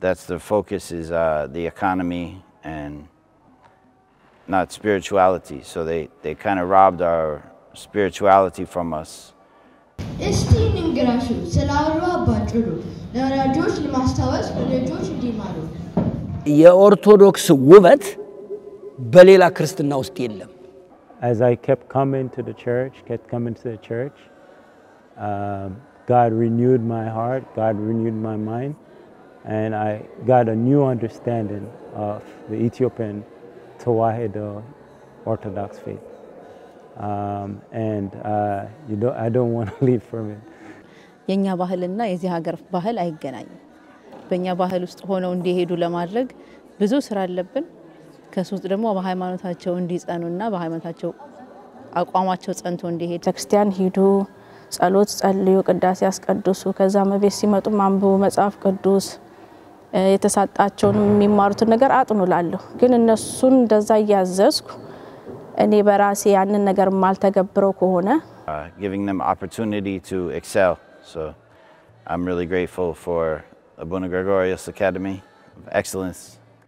that's the focus is uh, the economy and not spirituality. So they, they kind of robbed our spirituality from us. እስቲ እንንገራችሁ ስለ አውሎ ባጭሩ ለወላጆች ለማስታወስ ልጆች እንዲማሩ የኦርቶዶክስ ውበት በሌላ ክርስትና ውስጥ የለም። As I kept coming to the church, kept coming to the church, um, God renewed my heart, God renewed my mind, and I got a new understanding of the Ethiopian Tewahedo Orthodox faith. Um, and uh, you don't, I don't want to leave from it. የእኛ ባህልና የዚህ ሀገር ባህል አይገናኝም። በእኛ ባህል ውስጥ ሆነው እንዲሄዱ ለማድረግ ብዙ ስራ አለብን። ከሱ ውስጥ ደግሞ በሃይማኖታቸው እንዲጸኑና በሃይማኖታቸው አቋማቸው ጸንቶ እንዲሄድ ቤተክርስቲያን ሂዱ፣ ጸሎት ጸልዩ፣ ቅዳሴ ያስቀድሱ፣ ከዛ መቤት ሲመጡ አንብቡ መጽሐፍ ቅዱስ እ፣ የተሰጣቸውን የሚማሩትን ነገር አጥኑ ላለሁ ግን እነሱን እንደዛ እያዘዝኩ እኔ በራሴ ያንን ነገር ማልተገብረው ከሆነ uh, giving them opportunity to excel. So I'm really grateful for Abuna Gregorius Academy of Excellence.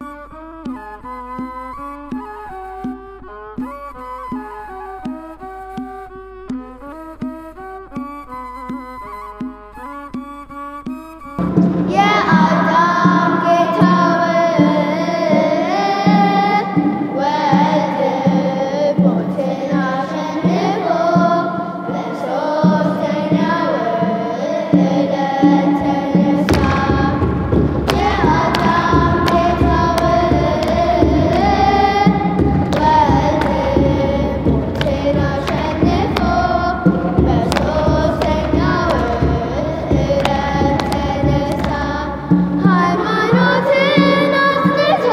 የአዳም ጌታ ወልድ ሞትን አሸንፎ በሦስተኛው ዕለት ተነሳ። የአዳም ጌታ ወልድ ሞትን አሸንፎ በሦስተኛው ዕለት ተነሳ። ሃይማኖትን አጽንቶ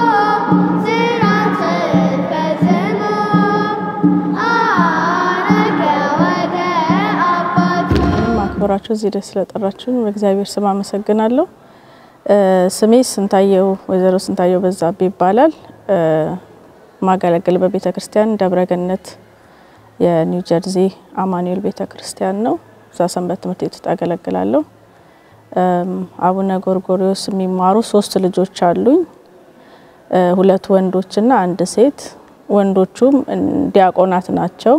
ሥርዓትን ፈጽሞ አረገ ወደ አባቱ። ማክበራችሁ እዚህ ደስ ስለጠራችሁኝ በእግዚአብሔር ስም አመሰግናለሁ። እ፣ ስሜ ስንታየው ወይዘሮ ስንታየው በዛብህ ይባላል። እ፣ ማገለግል በቤተ ክርስቲያን ደብረገነት የኒው ጀርዚ አማኑኤል ቤተ ክርስቲያን ነው። እዛ ሰንበት ትምህርት ቤት ውስጥ አገለግላለሁ። እም፣ አቡነ ጎርጎሪዎስ የሚማሩ ሶስት ልጆች አሉኝ። እ፣ ሁለት ወንዶችና አንድ ሴት። ወንዶቹም ዲያቆናት ናቸው።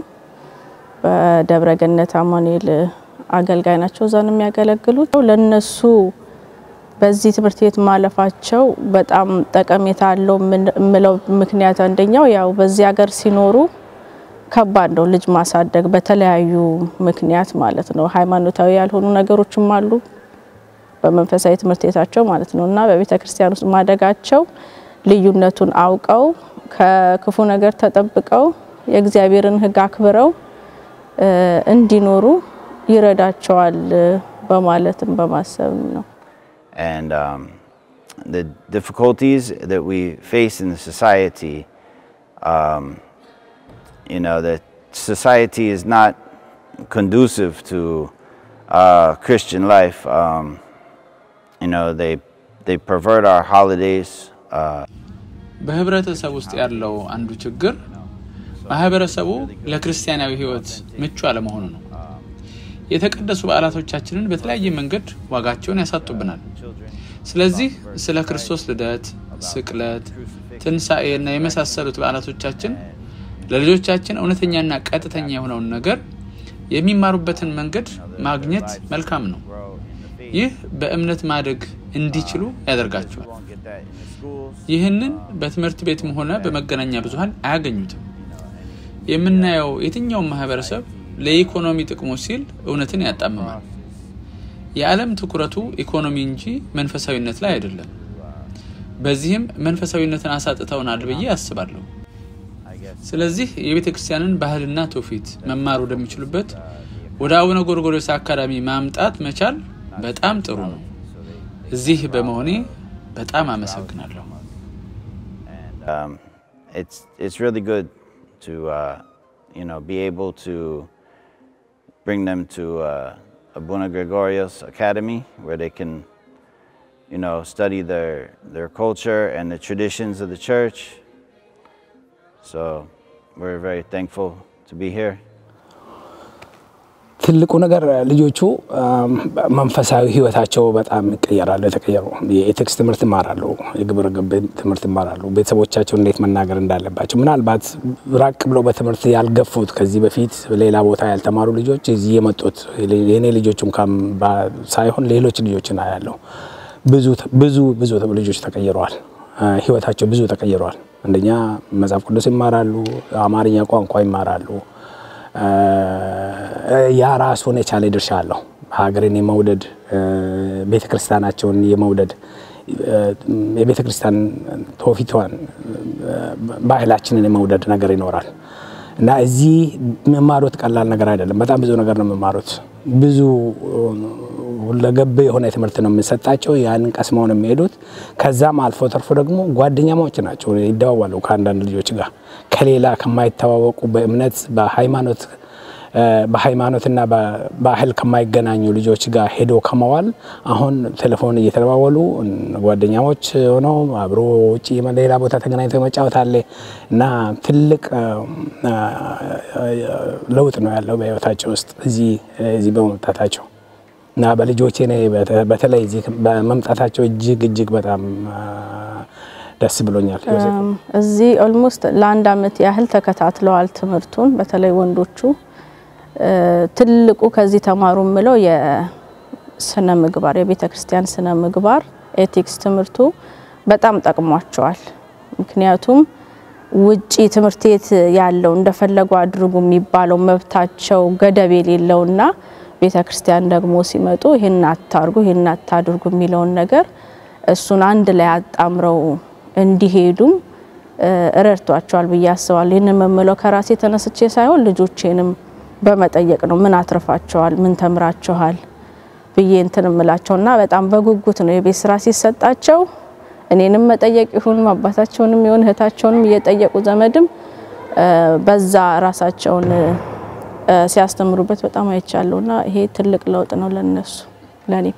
በደብረ ገነት አማኑኤል አገልጋይ ናቸው። እዛ ነው የሚያገለግሉት። ለነሱ በዚህ ትምህርት ቤት ማለፋቸው በጣም ጠቀሜታ አለው የምለው ምክንያት አንደኛው ያው በዚህ ሀገር ሲኖሩ ከባድ ነው ልጅ ማሳደግ በተለያዩ ምክንያት ማለት ነው። ሃይማኖታዊ ያልሆኑ ነገሮችም አሉ በመንፈሳዊ ትምህርት ቤታቸው ማለት ነው እና በቤተ ክርስቲያን ውስጥ ማደጋቸው ልዩነቱን አውቀው ከክፉ ነገር ተጠብቀው የእግዚአብሔርን ሕግ አክብረው እ፣ እንዲኖሩ ይረዳቸዋል እ፣ በማለትም በማሰብ ነው። And um, the difficulties that we face in the society, um, you know, that society is not conducive to uh, Christian life. Um, you know, they, they pervert our holidays. Uh, በህብረተሰብ ውስጥ ያለው አንዱ ችግር ማህበረሰቡ ለክርስቲያናዊ ህይወት ምቹ አለመሆኑ ነው። የተቀደሱ በዓላቶቻችንን በተለያየ መንገድ ዋጋቸውን ያሳጡብናል። ስለዚህ ስለ ክርስቶስ ልደት፣ ስቅለት፣ ትንሣኤ እና የመሳሰሉት በዓላቶቻችን ለልጆቻችን እውነተኛና ቀጥተኛ የሆነውን ነገር የሚማሩበትን መንገድ ማግኘት መልካም ነው። ይህ በእምነት ማደግ እንዲችሉ ያደርጋቸዋል። ይህንን በትምህርት ቤትም ሆነ በመገናኛ ብዙኃን አያገኙትም። የምናየው የትኛውም ማህበረሰብ ለኢኮኖሚ ጥቅሞች ሲል እውነትን ያጣምማል። የዓለም ትኩረቱ ኢኮኖሚ እንጂ መንፈሳዊነት ላይ አይደለም። በዚህም መንፈሳዊነትን አሳጥተውናል ብዬ አስባለሁ። ስለዚህ የቤተ ክርስቲያንን ባህልና ትውፊት መማር ወደሚችሉበት ወደ አቡነ ጎርጎርዮስ አካዳሚ ማምጣት መቻል በጣም ጥሩ ነው። እዚህ በመሆኔ በጣም አመሰግናለሁ። um, it's it's really good to uh, you know be able to bring them to uh, Abuna Gregorios Academy where they can you know study their their culture and the traditions of the church. So we're very thankful to be here. ትልቁ ነገር ልጆቹ አም፣ መንፈሳዊ ህይወታቸው በጣም ይቀየራሉ። የተቀየሩ የኤቲክስ ትምህርት ይማራሉ፣ የግብረ ገብ ትምህርት ይማራሉ። ቤተሰቦቻቸው እንዴት መናገር እንዳለባቸው ምናልባት ራቅ ብለው በትምህርት ያልገፉት ከዚህ በፊት ሌላ ቦታ ያልተማሩ ልጆች እዚህ የመጡት የኔ ልጆች እንኳን ባ- ሳይሆን ሌሎች ልጆችን አያለሁ። ብዙ ብዙ ብዙ ልጆች ተቀይረዋል። አ፣ ህይወታቸው ብዙ ተቀይረዋል። አንደኛ መጽሐፍ ቅዱስ ይማራሉ፣ አማርኛ ቋንቋ ይማራሉ። አ፣ ያ ራሱን የቻለ ድርሻ አለው። ሀገርን የመውደድ ቤተ ክርስቲያናቸውን የመውደድ የቤተ ክርስቲያን ትውፊቷን ባህላችንን የመውደድ ነገር ይኖራል እና እዚህ የሚማሩት ቀላል ነገር አይደለም። በጣም ብዙ ነገር ነው የሚማሩት። ብዙ ሁለገብ የሆነ ትምህርት ነው የሚሰጣቸው። ያንን ቀስመው ነው የሚሄዱት። ከዛም አልፎ ተርፎ ደግሞ ጓደኛማዎች ናቸው፣ ይደዋዋሉ ከአንዳንድ ልጆች ጋር ከሌላ ከማይተዋወቁ በእምነት በሃይማኖት በሃይማኖትና በባህል ከማይገናኙ ልጆች ጋር ሄዶ ከመዋል አሁን ቴሌፎን እየተደዋወሉ ጓደኛሞች ሆነው አብሮ ውጭ ሌላ ቦታ ተገናኝቶ መጫወት አለ እና ትልቅ ለውጥ ነው ያለው በህይወታቸው ውስጥ እዚህ በመምጣታቸው እና በልጆቼ እኔ በተለይ እዚህ በመምጣታቸው እጅግ እጅግ በጣም ደስ ብሎኛል። እዚህ ኦልሞስት ለአንድ አመት ያህል ተከታትለዋል ትምህርቱን በተለይ ወንዶቹ ትልቁ ከዚህ ተማሩ ምለው የስነ ምግባር የቤተ ክርስቲያን ስነ ምግባር ኤቲክስ ትምህርቱ በጣም ጠቅሟቸዋል። ምክንያቱም ውጪ ትምህርት ቤት ያለው እንደፈለጉ አድርጉ የሚባለው መብታቸው ገደብ የሌለውና ቤተ ክርስቲያን ደግሞ ሲመጡ ይህን አታርጉ ይህን አታድርጉ የሚለውን ነገር እሱን አንድ ላይ አጣምረው እንዲሄዱም ረድቷቸዋል ብዬ አስባለሁ። ይህንን መምለው ከራሴ ተነስቼ ሳይሆን ልጆቼንም በመጠየቅ ነው። ምን አትርፋቸዋል፣ ምን ተምራቸዋል ብዬ እንትን እምላቸው እና በጣም በጉጉት ነው የቤት ስራ ሲሰጣቸው እኔንም መጠየቅ ይሁን አባታቸውንም ይሁን እህታቸውንም እየጠየቁ ዘመድም በዛ ራሳቸውን ሲያስተምሩበት በጣም አይቻለሁ እና ይሄ ትልቅ ለውጥ ነው ለነሱ ለኔም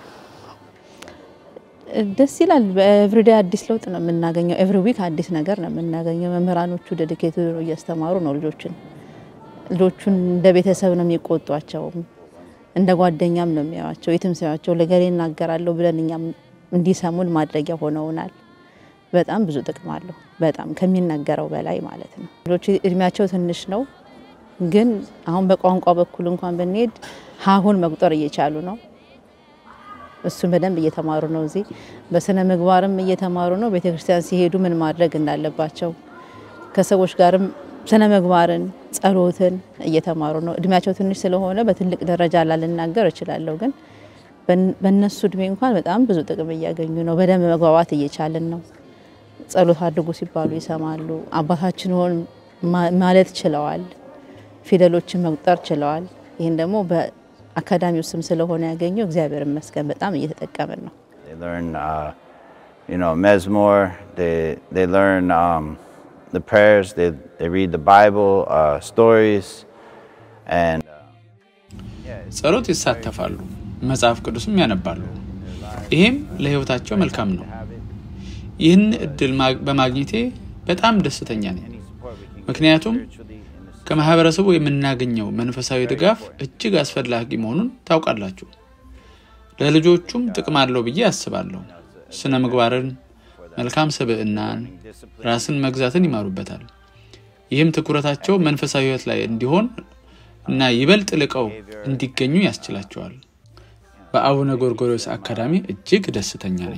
ደስ ይላል። በኤቭሪዴይ አዲስ ለውጥ ነው የምናገኘው። ኤቭሪ ዊክ አዲስ ነገር ነው የምናገኘው። መምህራኖቹ ዴዲኬት እያስተማሩ ነው ልጆችን ልጆቹን እንደ ቤተሰብ ነው የሚቆጧቸው፣ እንደ ጓደኛም ነው የሚያዩቸው። የትም ሲያዩቸው ለገሌ እናገራለሁ ብለን እኛም እንዲሰሙን ማድረጊያ ሆነውናል። በጣም ብዙ ጥቅም አለው፣ በጣም ከሚነገረው በላይ ማለት ነው። ልጆች እድሜያቸው ትንሽ ነው፣ ግን አሁን በቋንቋ በኩል እንኳን ብንሄድ ሀሁን መቁጠር እየቻሉ ነው። እሱን በደንብ እየተማሩ ነው። እዚህ በስነ ምግባርም እየተማሩ ነው። ቤተክርስቲያን ሲሄዱ ምን ማድረግ እንዳለባቸው ከሰዎች ጋርም ስነ ምግባርን፣ ጸሎትን እየተማሩ ነው። እድሜያቸው ትንሽ ስለሆነ በትልቅ ደረጃ ላልናገር እችላለሁ፣ ግን በእነሱ እድሜ እንኳን በጣም ብዙ ጥቅም እያገኙ ነው። በደንብ መግባባት እየቻልን ነው። ጸሎት አድርጉ ሲባሉ ይሰማሉ። አባታችን ሆን ማለት ችለዋል። ፊደሎችን መቁጠር ችለዋል። ይህን ደግሞ በአካዳሚው ስም ስለሆነ ያገኘው እግዚአብሔር ይመስገን በጣም እየተጠቀምን ነው። They learn, uh, you know, Mesmore. They they learn um, the prayers. They they read the Bible, uh, stories, and ጸሎት ይሳተፋሉ፣ መጽሐፍ ቅዱስም ያነባሉ። ይሄም ለህይወታቸው መልካም ነው። ይህን እድል በማግኘቴ በጣም ደስተኛ ነኝ። ምክንያቱም ከማህበረሰቡ የምናገኘው መንፈሳዊ ድጋፍ እጅግ አስፈላጊ መሆኑን ታውቃላችሁ። ለልጆቹም ጥቅም አለው ብዬ አስባለሁ። ስነ ምግባርን፣ መልካም ስብዕናን፣ ራስን መግዛትን ይማሩበታል። ይህም ትኩረታቸው መንፈሳዊ ህይወት ላይ እንዲሆን እና ይበልጥ ልቀው እንዲገኙ ያስችላቸዋል። በአቡነ ጎርጎርዮስ አካዳሚ እጅግ ደስተኛ ነኝ።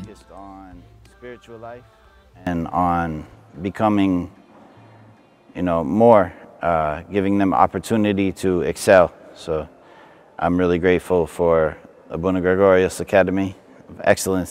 and on becoming, you know, more, uh, giving them opportunity to excel. So I'm really grateful for Abuna Gregorius Academy of Excellence.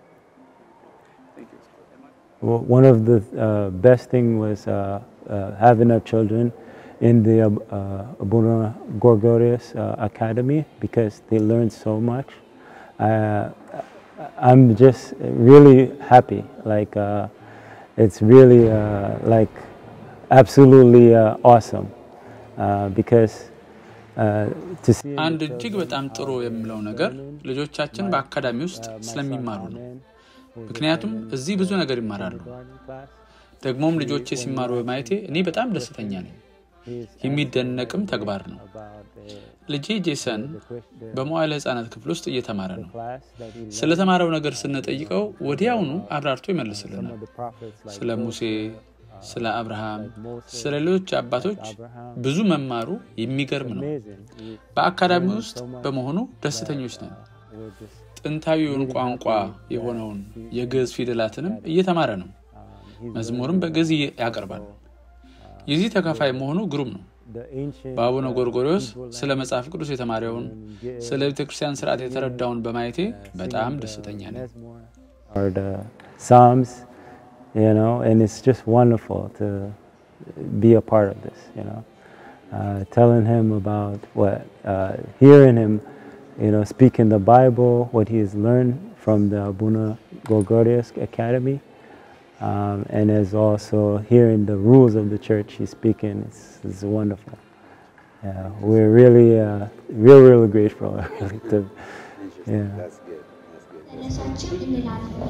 Well, one of the uh, best thing was uh, uh, having our children in the uh, Abuna Gorgorius uh, Academy because they learn so much. Uh, I'm just really happy. Like uh, it's really uh, like absolutely uh, awesome uh, because uh, to see. አንድ እጅግ በጣም ጥሩ የምለው ነገር ልጆቻችን በአካዳሚ ውስጥ ስለሚማሩ ነው። ምክንያቱም እዚህ ብዙ ነገር ይማራሉ። ደግሞም ልጆቼ ሲማሩ በማየቴ እኔ በጣም ደስተኛ ነኝ። የሚደነቅም ተግባር ነው። ልጄ ጄሰን በመዋዕለ ሕፃናት ክፍል ውስጥ እየተማረ ነው። ስለተማረው ነገር ስንጠይቀው ወዲያውኑ አብራርቶ ይመልስልናል። ስለ ሙሴ፣ ስለ አብርሃም፣ ስለ ሌሎች አባቶች ብዙ መማሩ የሚገርም ነው። በአካዳሚ ውስጥ በመሆኑ ደስተኞች ነን። ጥንታዊውን ቋንቋ የሆነውን የግዕዝ ፊደላትንም እየተማረ ነው። መዝሙርም በግዕዝ ያቀርባል። የዚህ ተካፋይ መሆኑ ግሩም ነው። በአቡነ ጎርጎሪዎስ ስለ መጽሐፍ ቅዱስ የተማሪውን ስለ ቤተ ክርስቲያን ስርዓት የተረዳውን በማየቴ በጣም ደስተኛ ነኝ። Or the Psalms, you know, and it's just wonderful to be a part of this, you know. Uh, telling him about what, uh, hearing him, you know, speaking the Bible, what he has learned from the Abuna Gorgorius Academy, um, and as also hearing the rules of the church he's speaking is, is wonderful. Yeah, we're really, uh, real, real grateful. to, yeah. ተነሳችን እንላለን።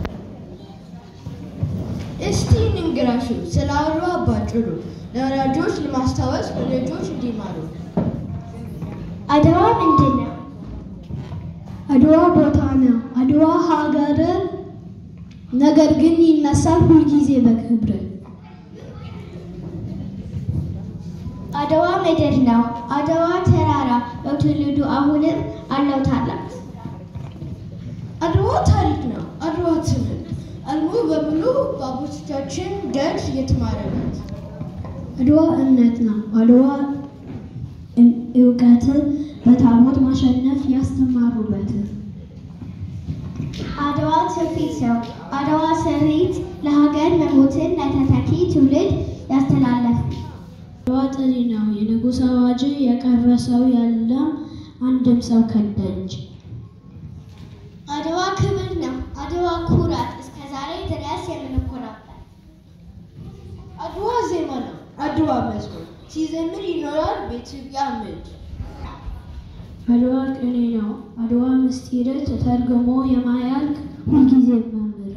እስቲ እንንገራሹ ስለ አድዋ ባጭሩ ለወላጆች ለማስታወስ ልጆች እንዲማሩ። አድዋ ምንድን ነው? አድዋ ቦታ ነው። አድዋ ሀገር ነገር ግን ይነሳል ሁልጊዜ በክብር። አድዋ ምድር ነው። አድዋ ተራራ በትውልዱ አሁንም አለው ታላቅ አድዋ ታሪክ ነው። አድዋ ትምህርት አልሞ በሙሉ በአባቶቻችን ደጅ የተማረበት አድዋ እምነት ነው። አድዋ እውቀትን በታቦት ማሸነፍ ያስተማሩበት አድዋ ትውፊት ነው። አድዋ ስሪት ለሀገር መሞትን ለተተኪ ትውልድ ያስተላለፉ አድዋ ጥሪ ነው። የንጉሥ አዋጅ የቀረ ሰው የለም አንድም ሰው ከደጅ አድዋ ክብር ነው። አድዋ ኩራት እስከ ዛሬ ድረስ የምንኮራበት አድዋ ዜማ ነው። አድዋ መዝሙር ሲዘምር ይኖራል በኢትዮጵያ ምድር። አድዋ ቅኔ ነው። አድዋ ምስጢር ተተርጉሞ የማያልቅ ሁልጊዜ መምህር።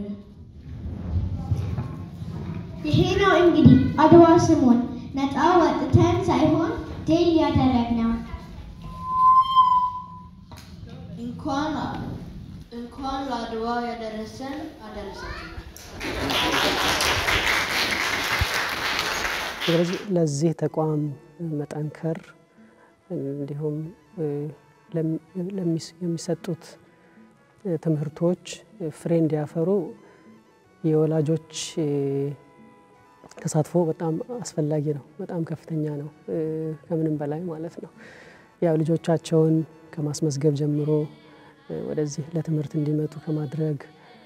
ይሄ ነው እንግዲህ አድዋ ስሙን ነፃ ወጥተን ሳይሆን ድል ያደረግነው እንኳን እንኳን ለአድዋ ያደረሰን አደረሳችሁ። ስለዚህ ለዚህ ተቋም መጠንከር እንዲሁም የሚሰጡት ትምህርቶች ፍሬ እንዲያፈሩ የወላጆች ተሳትፎ በጣም አስፈላጊ ነው። በጣም ከፍተኛ ነው፣ ከምንም በላይ ማለት ነው። ያው ልጆቻቸውን ከማስመዝገብ ጀምሮ ወደዚህ ለትምህርት እንዲመጡ ከማድረግ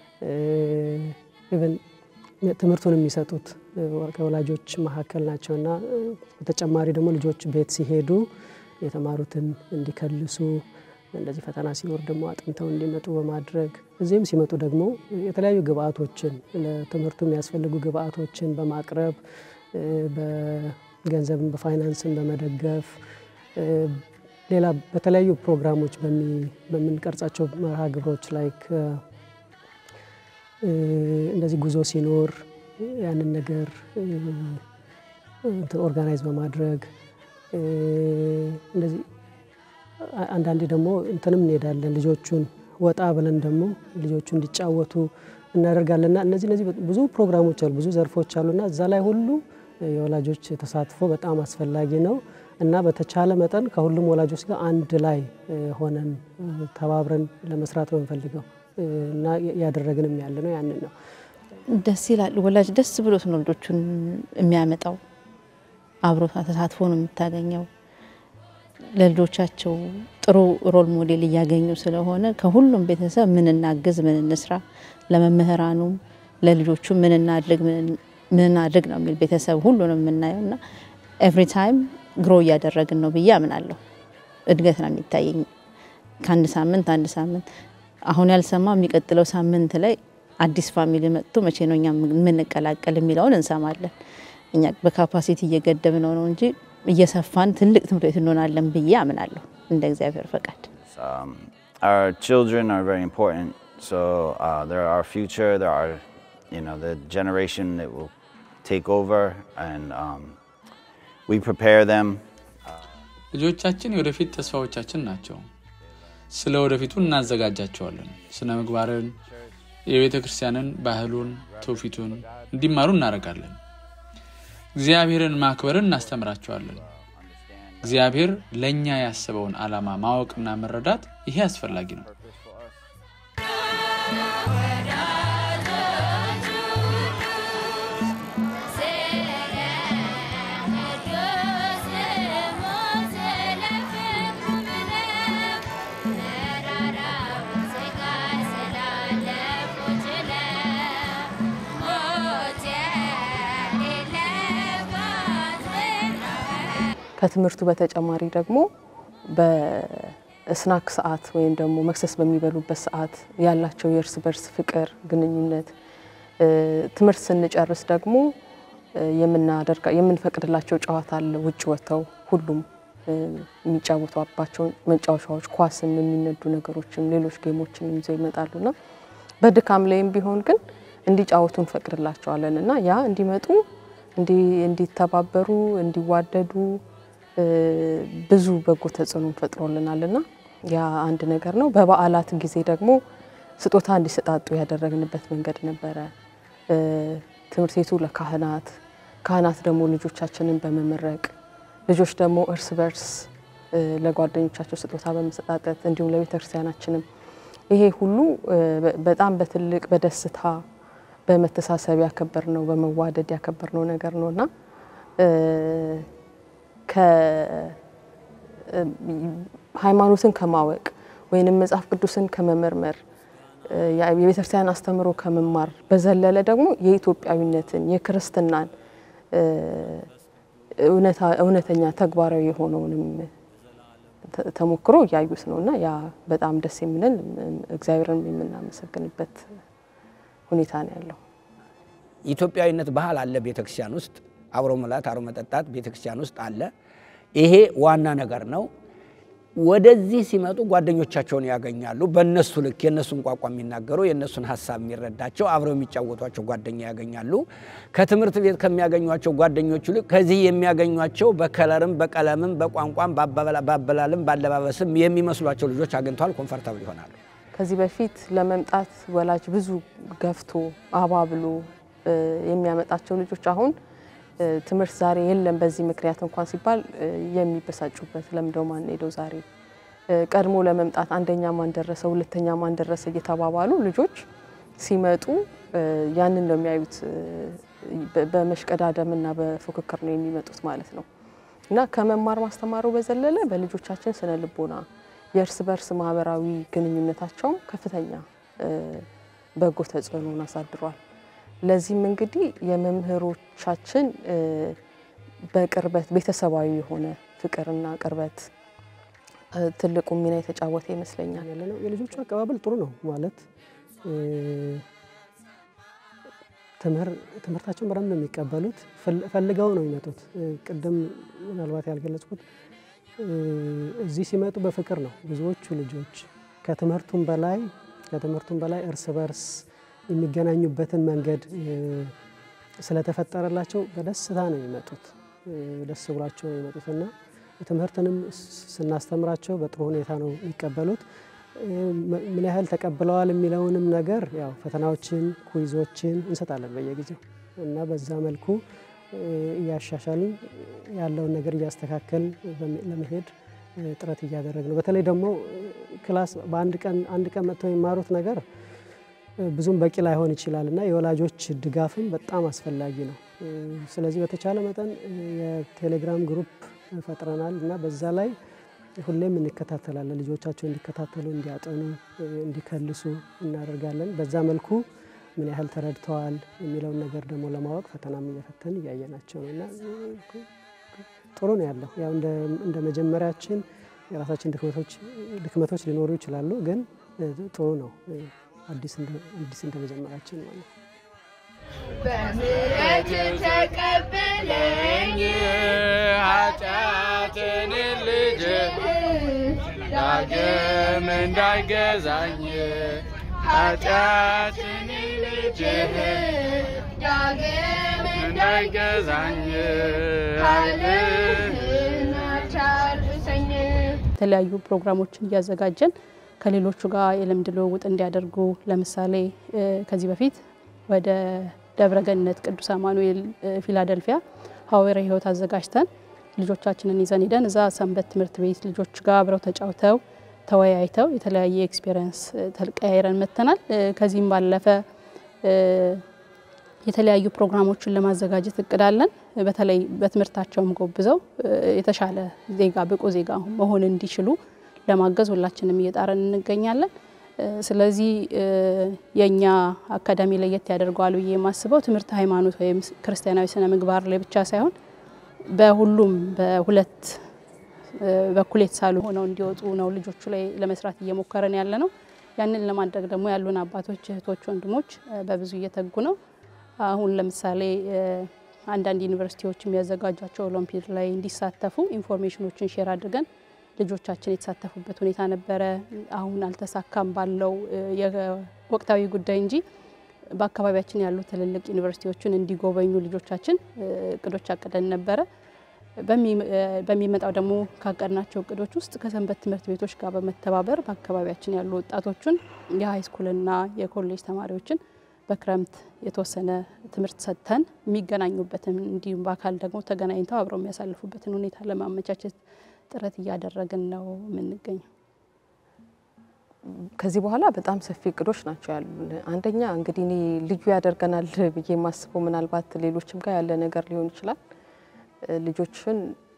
ኢቨን ትምህርቱን የሚሰጡት ከወላጆች መካከል ናቸው እና በተጨማሪ ደግሞ ልጆች ቤት ሲሄዱ የተማሩትን እንዲከልሱ እንደዚህ ፈተና ሲኖር ደግሞ አጥንተው እንዲመጡ በማድረግ እዚህም ሲመጡ ደግሞ የተለያዩ ግብአቶችን ለትምህርቱ የሚያስፈልጉ ግብአቶችን በማቅረብ በገንዘብን በፋይናንስን በመደገፍ ሌላ በተለያዩ ፕሮግራሞች በምንቀርጻቸው መርሃ ግብሮች ላይ እንደዚህ ጉዞ ሲኖር ያንን ነገር ኦርጋናይዝ በማድረግ እንደዚህ አንዳንዴ ደግሞ እንትንም እንሄዳለን ልጆቹን ወጣ ብለን ደግሞ ልጆቹ እንዲጫወቱ እናደርጋለንና እነዚህ እነዚህ ብዙ ፕሮግራሞች አሉ፣ ብዙ ዘርፎች አሉና እዛ ላይ ሁሉ የወላጆች ተሳትፎ በጣም አስፈላጊ ነው እና በተቻለ መጠን ከሁሉም ወላጆች ጋር አንድ ላይ ሆነን ተባብረን ለመስራት ነው የምንፈልገው እና ያደረግንም ያለ ነው ያንን ነው። ደስ ይላል። ወላጅ ደስ ብሎት ነው ልጆቹን የሚያመጣው። አብሮ ተሳትፎ ነው የምታገኘው። ለልጆቻቸው ጥሩ ሮል ሞዴል እያገኙ ስለሆነ ከሁሉም ቤተሰብ ምን እናግዝ፣ ምን እንስራ፣ ለመምህራኑም ለልጆቹ ምን እናድርግ፣ ምን እናድርግ ነው የሚል ቤተሰብ ሁሉንም የምናየው እና ኤቭሪ ታይም ግሮ እያደረግን ነው ብዬ አምናለሁ። እድገት ነው የሚታየኝ ከአንድ ሳምንት አንድ ሳምንት አሁን ያልሰማ የሚቀጥለው ሳምንት ላይ አዲስ ፋሚሊ መጥቶ መቼ ነው እኛ የምንቀላቀል የሚለውን እንሰማለን። እኛ በካፓሲቲ እየገደብነው ነው እንጂ እየሰፋን ትልቅ ትምህርት ቤት እንሆናለን ብዬ አምናለሁ እንደ እግዚአብሔር ፈቃድ። Um, our children are very important. So uh, they're our future. They're our, you know, the generation that will take over, and um, we prepare them. ልጆቻችን የወደፊት ተስፋዎቻችን ናቸው። ስለ ወደፊቱ እናዘጋጃቸዋለን። ስነ ምግባርን፣ የቤተ ክርስቲያንን ባህሉን፣ ትውፊቱን እንዲማሩ እናደርጋለን። እግዚአብሔርን ማክበርን እናስተምራቸዋለን። እግዚአብሔር ለእኛ ያስበውን ዓላማ ማወቅና መረዳት ይሄ አስፈላጊ ነው። ከትምህርቱ በተጨማሪ ደግሞ በስናክ ሰዓት ወይም ደግሞ መክሰስ በሚበሉበት ሰዓት ያላቸው የእርስ በርስ ፍቅር ግንኙነት፣ ትምህርት ስንጨርስ ደግሞ የምናደርጋ የምንፈቅድላቸው ጨዋታ አለ። ውጭ ወጥተው ሁሉም የሚጫወቷባቸው መጫወቻዎች፣ ኳስም፣ የሚነዱ ነገሮችም ሌሎች ጌሞችንም ይዘው ይመጣሉና በድካም ላይም ቢሆን ግን እንዲጫወቱ እንፈቅድላቸዋለን እና ያ እንዲመጡ እንዲተባበሩ እንዲዋደዱ ብዙ በጎ ተጽዕኖ ፈጥሮልናል እና ያ አንድ ነገር ነው። በበዓላት ጊዜ ደግሞ ስጦታ እንዲሰጣጡ ያደረግንበት መንገድ ነበረ። ትምህርት ቤቱ ለካህናት፣ ካህናት ደግሞ ልጆቻችንን በመመረቅ ልጆች ደግሞ እርስ በርስ ለጓደኞቻቸው ስጦታ በመሰጣጠት እንዲሁም ለቤተ ክርስቲያናችንም ይሄ ሁሉ በጣም በትልቅ በደስታ በመተሳሰብ ያከበር ነው በመዋደድ ያከበር ነው ነገር ነው እና ሃይማኖትን ከማወቅ ወይንም መጽሐፍ ቅዱስን ከመመርመር የቤተክርስቲያን አስተምሮ ከመማር በዘለለ ደግሞ የኢትዮጵያዊነትን የክርስትናን እውነተኛ ተግባራዊ የሆነውንም ተሞክሮ እያዩት ነው እና ያ በጣም ደስ የሚለን እግዚአብሔርን የምናመሰግንበት ሁኔታ ነው ያለው። ኢትዮጵያዊነት ባህል አለ ቤተክርስቲያን ውስጥ አብሮ መብላት አብሮ መጠጣት ቤተክርስቲያን ውስጥ አለ። ይሄ ዋና ነገር ነው። ወደዚህ ሲመጡ ጓደኞቻቸውን ያገኛሉ። በእነሱ ልክ የእነሱን ቋንቋ የሚናገሩ የእነሱን ሀሳብ የሚረዳቸው አብረው የሚጫወቷቸው ጓደኛ ያገኛሉ። ከትምህርት ቤት ከሚያገኟቸው ጓደኞቹ ልክ ከዚህ የሚያገኟቸው በከለርም፣ በቀለምም፣ በቋንቋም፣ በአበላልም፣ በአለባበስም የሚመስሏቸው ልጆች አግኝተዋል። ኮንፈርታብል ይሆናሉ። ከዚህ በፊት ለመምጣት ወላጅ ብዙ ገፍቶ አባብሎ የሚያመጣቸው ልጆች አሁን ትምህርት ዛሬ የለም በዚህ ምክንያት እንኳን ሲባል የሚበሳጩበት ለምደው ማን ሄደው ዛሬ ቀድሞ ለመምጣት አንደኛ ማን ደረሰ፣ ሁለተኛ ማን ደረሰ እየተባባሉ ልጆች ሲመጡ ያንን ነው የሚያዩት። በመሽቀዳደምና በፉክክር ነው የሚመጡት ማለት ነው እና ከመማር ማስተማሩ በዘለለ በልጆቻችን ስነ ልቦና የእርስ በርስ ማህበራዊ ግንኙነታቸውም ከፍተኛ በጎ ተጽዕኖን አሳድሯል። ለዚህም እንግዲህ የመምህሮቻችን በቅርበት ቤተሰባዊ የሆነ ፍቅርና ቅርበት ትልቁ ሚና የተጫወተ ይመስለኛል። የልጆቹ አቀባበል ጥሩ ነው ማለት ትምህርታቸውን በደንብ ነው የሚቀበሉት። ፈልገው ነው የሚመጡት። ቅድም ምናልባት ያልገለጽኩት እዚህ ሲመጡ በፍቅር ነው ብዙዎቹ ልጆች ከትምህርቱም በላይ ከትምህርቱም በላይ እርስ በርስ የሚገናኙበትን መንገድ ስለተፈጠረላቸው በደስታ ነው የሚመጡት። ደስ ብሏቸው ነው የሚመጡት እና ትምህርትንም ስናስተምራቸው በጥሩ ሁኔታ ነው የሚቀበሉት። ምን ያህል ተቀብለዋል የሚለውንም ነገር ያው ፈተናዎችን፣ ኩይዞችን እንሰጣለን በየጊዜው እና በዛ መልኩ እያሻሻልን ያለውን ነገር እያስተካከል ለመሄድ ጥረት እያደረግ ነው። በተለይ ደግሞ ክላስ በአንድ ቀን አንድ ቀን መጥተው የሚማሩት ነገር ብዙም በቂ ላይሆን ይችላል እና የወላጆች ድጋፍም በጣም አስፈላጊ ነው። ስለዚህ በተቻለ መጠን የቴሌግራም ግሩፕ ፈጥረናል እና በዛ ላይ ሁሌም እንከታተላለን። ልጆቻቸው እንዲከታተሉ፣ እንዲያጠኑ፣ እንዲከልሱ እናደርጋለን። በዛ መልኩ ምን ያህል ተረድተዋል የሚለውን ነገር ደግሞ ለማወቅ ፈተናም እየፈተን እያየናቸው ነው እና ጥሩ ነው ያለው። ያው እንደ መጀመሪያችን የራሳችን ድክመቶች ሊኖሩ ይችላሉ፣ ግን ጥሩ ነው አዲስ እንደ መጀመራችን ማለት ነው። በምሕረት ተቀበለኝ ኃጢአትን ልጅ ዳግም እንዳይገዛኝ ኃጢአትን ልጅ ዳግም እንዳይገዛኝ ኃይልህን የተለያዩ ፕሮግራሞችን እያዘጋጀን ከሌሎቹ ጋር የልምድ ልውውጥ እንዲያደርጉ ለምሳሌ ከዚህ በፊት ወደ ደብረገነት ቅዱስ አማኑኤል ፊላደልፊያ ሐዋርያዊ ሕይወት አዘጋጅተን ልጆቻችንን ይዘን ሄደን እዛ ሰንበት ትምህርት ቤት ልጆች ጋር አብረው ተጫውተው ተወያይተው የተለያየ ኤክስፔሪየንስ ተቀያይረን መጥተናል። ከዚህም ባለፈ የተለያዩ ፕሮግራሞችን ለማዘጋጀት እቅዳለን። በተለይ በትምህርታቸውም ጎብዘው የተሻለ ዜጋ ብቁ ዜጋ መሆን እንዲችሉ ለማገዝ ሁላችንም እየጣረን እንገኛለን። ስለዚህ የእኛ አካዳሚ ለየት ያደርገዋል ብዬ የማስበው ትምህርት ሃይማኖት ወይም ክርስቲያናዊ ስነ ምግባር ላይ ብቻ ሳይሆን በሁሉም በሁለት በኩል የተሳሉ ሆነው እንዲወጡ ነው ልጆቹ ላይ ለመስራት እየሞከረን ያለ ነው። ያንን ለማድረግ ደግሞ ያሉን አባቶች፣ እህቶች፣ ወንድሞች በብዙ እየተጉ ነው። አሁን ለምሳሌ አንዳንድ ዩኒቨርሲቲዎች የሚያዘጋጇቸው ኦሎምፒድ ላይ እንዲሳተፉ ኢንፎርሜሽኖችን ሼር አድርገን ልጆቻችን የተሳተፉበት ሁኔታ ነበረ። አሁን አልተሳካም ባለው የወቅታዊ ጉዳይ እንጂ በአካባቢያችን ያሉ ትልልቅ ዩኒቨርሲቲዎችን እንዲጎበኙ ልጆቻችን እቅዶች አቅደን ነበረ። በሚመጣው ደግሞ ካቀድናቸው እቅዶች ውስጥ ከሰንበት ትምህርት ቤቶች ጋር በመተባበር በአካባቢያችን ያሉ ወጣቶችን የሃይስኩልና የኮሌጅ ተማሪዎችን በክረምት የተወሰነ ትምህርት ሰጥተን የሚገናኙበትን እንዲሁም በአካል ደግሞ ተገናኝተው አብረው የሚያሳልፉበትን ሁኔታ ለማመቻቸት ጥረት እያደረግን ነው የምንገኘው። ከዚህ በኋላ በጣም ሰፊ እቅዶች ናቸው ያሉን። አንደኛ እንግዲህ እኔ ልዩ ያደርገናል ብዬ የማስበው ምናልባት ሌሎችም ጋር ያለ ነገር ሊሆን ይችላል ልጆችን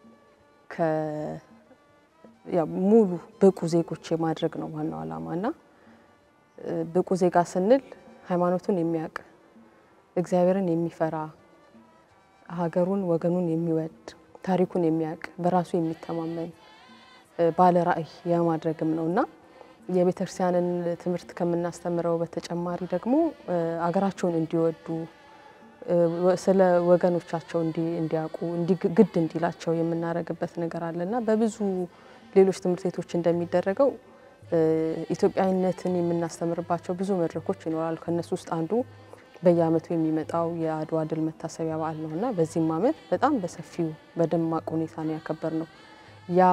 ሙሉ ብቁ ዜጎች የማድረግ ነው ዋናው ዓላማ እና ብቁ ዜጋ ስንል ሃይማኖቱን የሚያውቅ እግዚአብሔርን የሚፈራ ሀገሩን ወገኑን የሚወድ ታሪኩን የሚያውቅ በራሱ የሚተማመን ባለ ራዕይ የማድረግም ነው እና የቤተ ክርስቲያንን ትምህርት ከምናስተምረው በተጨማሪ ደግሞ አገራቸውን እንዲወዱ ስለ ወገኖቻቸው እንዲያውቁ ግድ እንዲላቸው የምናደርግበት ነገር አለና በብዙ ሌሎች ትምህርት ቤቶች እንደሚደረገው ኢትዮጵያዊነትን የምናስተምርባቸው ብዙ መድረኮች ይኖራሉ። ከነሱ ውስጥ አንዱ በየዓመቱ የሚመጣው የአድዋ ድል መታሰቢያ በዓል ነው እና በዚህም ዓመት በጣም በሰፊው በደማቅ ሁኔታ ነው ያከበር ነው። ያ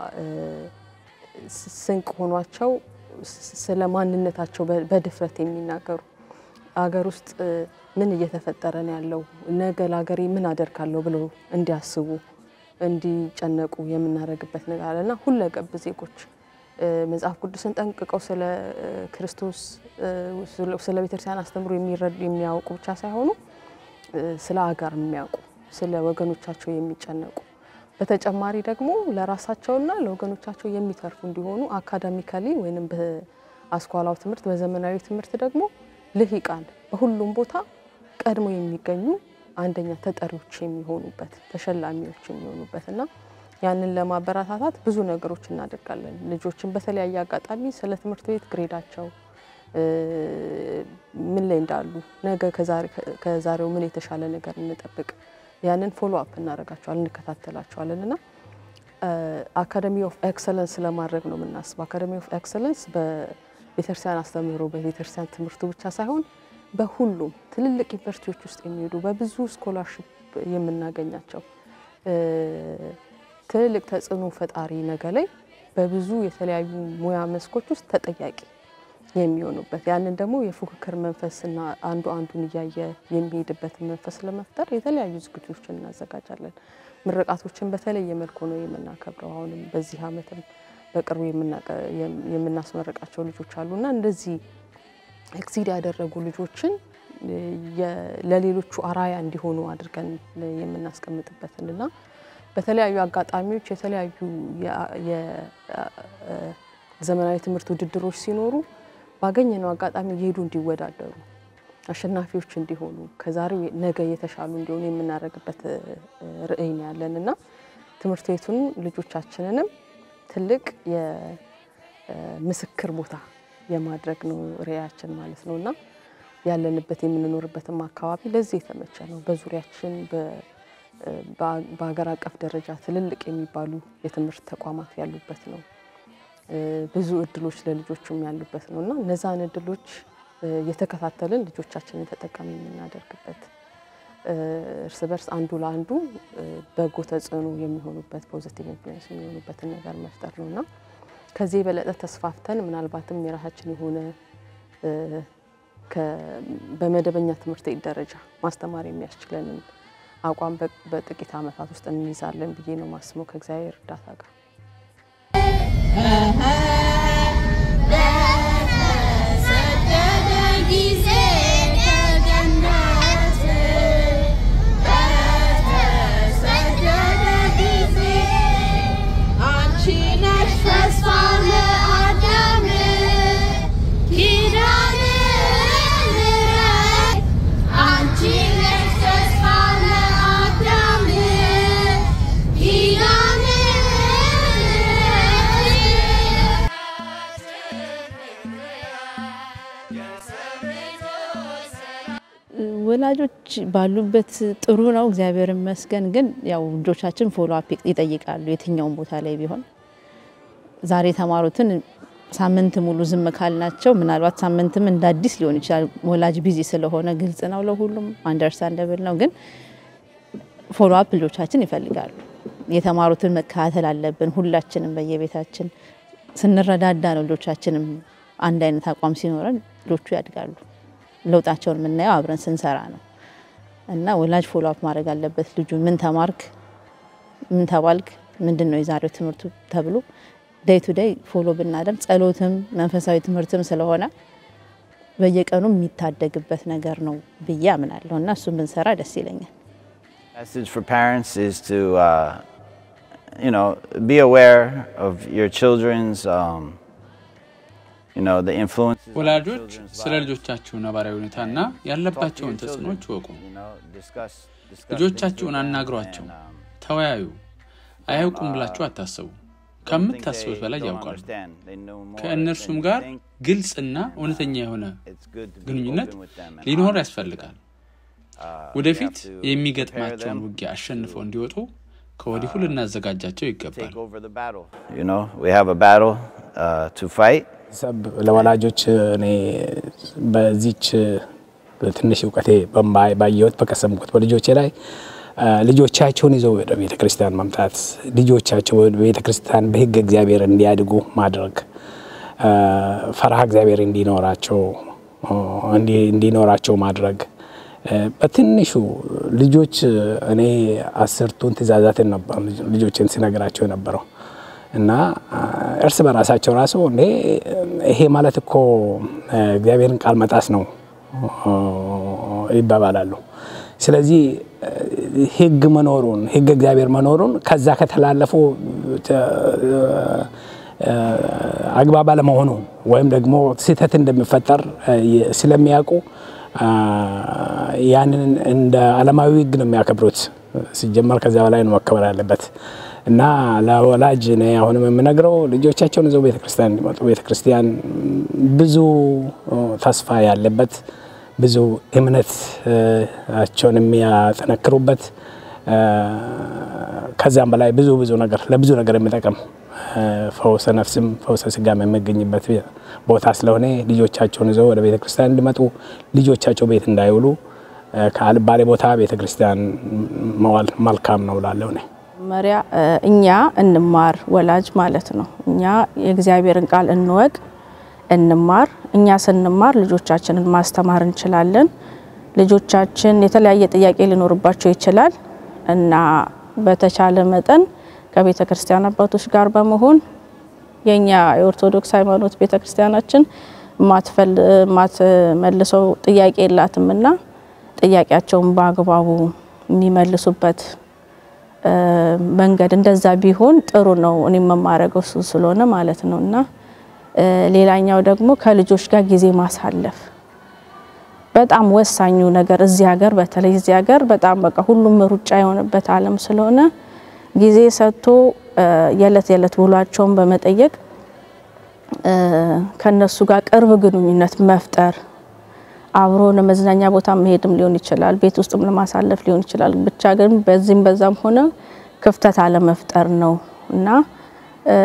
ስንቅ ሆኗቸው ስለ ማንነታቸው በድፍረት የሚናገሩ አገር ውስጥ ምን እየተፈጠረ ነው ያለው፣ ነገ ለሀገሬ ምን አደርጋለሁ ብለው እንዲያስቡ እንዲጨነቁ የምናደርግበት ነገር አለና ሁለገብ ዜጎች መጽሐፍ ቅዱስን ጠንቅቀው ስለ ክርስቶስ ስለ ቤተክርስቲያን አስተምሮ የሚያውቁ ብቻ ሳይሆኑ ስለ አገር የሚያውቁ ስለ ወገኖቻቸው የሚጨነቁ በተጨማሪ ደግሞ ለራሳቸውና ለወገኖቻቸው የሚተርፉ እንዲሆኑ አካዳሚካሊ ወይም በአስኳላው ትምህርት በዘመናዊ ትምህርት ደግሞ ልሂቃን በሁሉም ቦታ ቀድሞ የሚገኙ አንደኛ ተጠሪዎች የሚሆኑበት ተሸላሚዎች የሚሆኑበት እና ያንን ለማበረታታት ብዙ ነገሮች እናደርጋለን። ልጆችን በተለያየ አጋጣሚ ስለ ትምህርት ቤት ግሬዳቸው ምን ላይ እንዳሉ፣ ነገ ከዛሬው ምን የተሻለ ነገር እንጠብቅ፣ ያንን ፎሎ አፕ እናደርጋቸዋለን፣ እንከታተላቸዋለን እና አካደሚ ኦፍ ኤክሰለንስ ለማድረግ ነው የምናስበው። አካደሚ ኦፍ ኤክሰለንስ በቤተክርስቲያን አስተምህሮ በቤተክርስቲያን ትምህርቱ ብቻ ሳይሆን በሁሉም ትልልቅ ዩኒቨርሲቲዎች ውስጥ የሚሄዱ በብዙ ስኮላርሽፕ የምናገኛቸው ትልልቅ ተጽዕኖ ፈጣሪ ነገ ላይ በብዙ የተለያዩ ሙያ መስኮች ውስጥ ተጠያቂ የሚሆኑበት ያንን ደግሞ የፉክክር መንፈስና አንዱ አንዱን እያየ የሚሄድበትን መንፈስ ለመፍጠር የተለያዩ ዝግጅቶችን እናዘጋጃለን። ምርቃቶችን በተለየ መልኩ ነው የምናከብረው። አሁንም በዚህ ዓመትም በቅርቡ የምናስመረቃቸው ልጆች አሉና እንደዚህ ኤክሲድ ያደረጉ ልጆችን ለሌሎቹ አራያ እንዲሆኑ አድርገን የምናስቀምጥበትንና በተለያዩ አጋጣሚዎች የተለያዩ የዘመናዊ ትምህርት ውድድሮች ሲኖሩ ባገኘነው አጋጣሚ እየሄዱ እንዲወዳደሩ አሸናፊዎች እንዲሆኑ ከዛሬው ነገ የተሻሉ እንዲሆኑ የምናደርግበት ርዕይ ነው ያለን እና ትምህርት ቤቱን ልጆቻችንንም ትልቅ የምስክር ቦታ የማድረግ ነው ርዕያችን ማለት ነው እና ያለንበት የምንኖርበትም አካባቢ ለዚህ የተመቸ ነው። በዙሪያችን በሀገር አቀፍ ደረጃ ትልልቅ የሚባሉ የትምህርት ተቋማት ያሉበት ነው። ብዙ እድሎች ለልጆቹም ያሉበት ነው እና እነዛን እድሎች የተከታተልን ልጆቻችንን ተጠቃሚ የምናደርግበት እርስ በርስ አንዱ ለአንዱ በጎ ተጽዕኖ የሚሆኑበት ፖዚቲቭ ኢንፍሉዌንስ የሚሆኑበትን ነገር መፍጠር ነው እና ከዚህ የበለጠ ተስፋፍተን ምናልባትም የራሳችን የሆነ በመደበኛ ትምህርት ቤት ደረጃ ማስተማር የሚያስችለንን አቋም በጥቂት ዓመታት ውስጥ እንይዛለን ብዬ ነው ማስበው ከእግዚአብሔር እርዳታ ጋር። ጊዜ ከገነት በተሰደደ ጊዜ አንቺ ነሽ ተስፋ ለአዳም ኪዳነ ምሕረት አንቺ ነሽ ተስፋ ለአዳም ኪዳነ ወላጆች ባሉበት ጥሩ ነው፣ እግዚአብሔር ይመስገን። ግን ያው ልጆቻችን ፎሎ አፕ ይጠይቃሉ የትኛውም ቦታ ላይ ቢሆን። ዛሬ የተማሩትን ሳምንት ሙሉ ዝም ካልናቸው ምናልባት ሳምንትም እንደ አዲስ ሊሆን ይችላል። ወላጅ ቢዚ ስለሆነ ግልጽ ነው፣ ለሁሉም አንደርስታንደብል ነው። ግን ፎሎ አፕ ልጆቻችን ይፈልጋሉ። የተማሩትን መከታተል አለብን ሁላችንም በየቤታችን ስንረዳዳ ነው ልጆቻችንም አንድ አይነት አቋም ሲኖረን ልጆቹ ያድጋሉ። ለውጣቸውን የምናየው አብረን ስንሰራ ነው እና ወላጅ ፎሎ አፕ ማድረግ አለበት። ልጁ ምን ተማርክ፣ ምን ተባልክ፣ ምንድን ነው የዛሬው ትምህርቱ ተብሎ ዴይ ቱ ዴይ ፎሎ ብናደርግ ጸሎትም መንፈሳዊ ትምህርትም ስለሆነ በየቀኑ የሚታደግበት ነገር ነው ብዬ አምናለሁ እና እሱን ብንሰራ ደስ ይለኛል። Message for parents is to, uh, you know, be aware of your children's, um, you know, the influences. of ወላጆች children's ስለ lives. ልጆቻችሁ ነባራዊ ሁኔታና Talk to ያለባቸውን your ተጽዕኖች children, ይወቁ። you know, discuss- discuss things ልጆቻችሁን with them አናግሯቸው፣ and, um, ተወያዩ። አያውቁም ብላችሁ አታስቡ። ከምታስቡት በላይ don't ያውቃሉ። understand. They know more ከእነርሱም than you ጋር think. ግልጽና እውነተኛ የሆነ It's good to be ግንኙነት open with them and ሊኖር honest with ያስፈልጋል። them. Uh, ወደፊት we have to የሚገጥማቸውን prepare them ውጊያ አሸንፈው እንዲወጡ ከወዲሁ ልናዘጋጃቸው ይገባል። take over the battle. You know, we have a battle uh, to fight. ሰብ ለወላጆች እኔ በዚች ትንሽ እውቀቴ በማይ- ባየሁት በቀሰምኩት በልጆቼ ላይ አ፣ ልጆቻቸውን ይዘው ወደ ቤተ ክርስቲያን መምጣት ልጆቻቸው ወደ ቤተ ክርስቲያን በሕግ እግዚአብሔር እንዲያድጉ ማድረግ አ፣ ፈርሃ እግዚአብሔር እንዲኖራቸው አ፣ እንዲ- እንዲኖራቸው ማድረግ አ፣ በትንሹ ልጆች እኔ አስርቱን ትእዛዛትን ነበር ልጆችን ሲነግራቸው የነበረው እና አ፣ እርስ በራሳቸው ራሱ እንዴ ይሄ ማለት እኮ አ፣ እግዚአብሔርን ቃል መጣስ ነው አ፣ ይባባላሉ። ስለዚህ አ፣ ሕግ መኖሩን ሕግ እግዚአብሔር መኖሩን ከዛ ከተላለፉ ተ- አ፣ አግባብ አለመሆኑ ወይም ደግሞ ስህተት እንደሚፈጠር አ፣ የ- ስለሚያውቁ አ፣ ያንን እንደ ዓለማዊ ሕግ ነው የሚያከብሩት። ሲጀመር ከዚያ በላይ ነው መከበር ያለበት እና ለወላጅ እኔ አሁንም የምነግረው ልጆቻቸውን ይዘው ቤተክርስቲያን እንዲመጡ ቤተክርስቲያን ብዙ ተስፋ ያለበት ብዙ እምነታቸውን የሚያጠነክሩበት አ፣ ከዚያም በላይ ብዙ ብዙ ነገር ለብዙ ነገር የሚጠቅም አ፣ ፈውሰ ነፍስም ፈውሰ ስጋም የሚገኝበት ቦታ ስለሆነ ልጆቻቸውን ይዘው ወደ ቤተክርስቲያን እንዲመጡ ልጆቻቸው ቤት እንዳይውሉ አ፣ ከአልባሌ ቦታ ቤተክርስቲያን መዋል መልካም ነው እላለሁ እኔ። መጀመሪያ እኛ እንማር ወላጅ ማለት ነው። እኛ የእግዚአብሔርን ቃል እንወቅ፣ እንማር። እኛ ስንማር ልጆቻችንን ማስተማር እንችላለን። ልጆቻችን የተለያየ ጥያቄ ሊኖርባቸው ይችላል እና በተቻለ መጠን ከቤተ ክርስቲያን አባቶች ጋር በመሆን የኛ የኦርቶዶክስ ሃይማኖት ቤተ ክርስቲያናችን የማትመልሰው ጥያቄ የላትም እና ጥያቄያቸውን በአግባቡ የሚመልሱበት እ፣ መንገድ እንደዛ ቢሆን ጥሩ ነው። እኔ የምማረገው እሱ ስለሆነ ማለት ነው እና እ፣ ሌላኛው ደግሞ ከልጆች ጋር ጊዜ ማሳለፍ በጣም ወሳኙ ነገር እዚህ ሀገር በተለይ እዚህ ሀገር በጣም በቃ ሁሉም ሩጫ የሆነበት ዓለም ስለሆነ ጊዜ ሰጥቶ እ፣ የዕለት የዕለት ውሏቸውን በመጠየቅ እ፣ ከነሱ ጋር ቅርብ ግንኙነት መፍጠር አብሮ ለመዝናኛ ቦታ መሄድም ሊሆን ይችላል፣ ቤት ውስጥም ለማሳለፍ ሊሆን ይችላል። ብቻ ግን በዚህም በዛም ሆነ ክፍተት አለመፍጠር ነው እና እ፣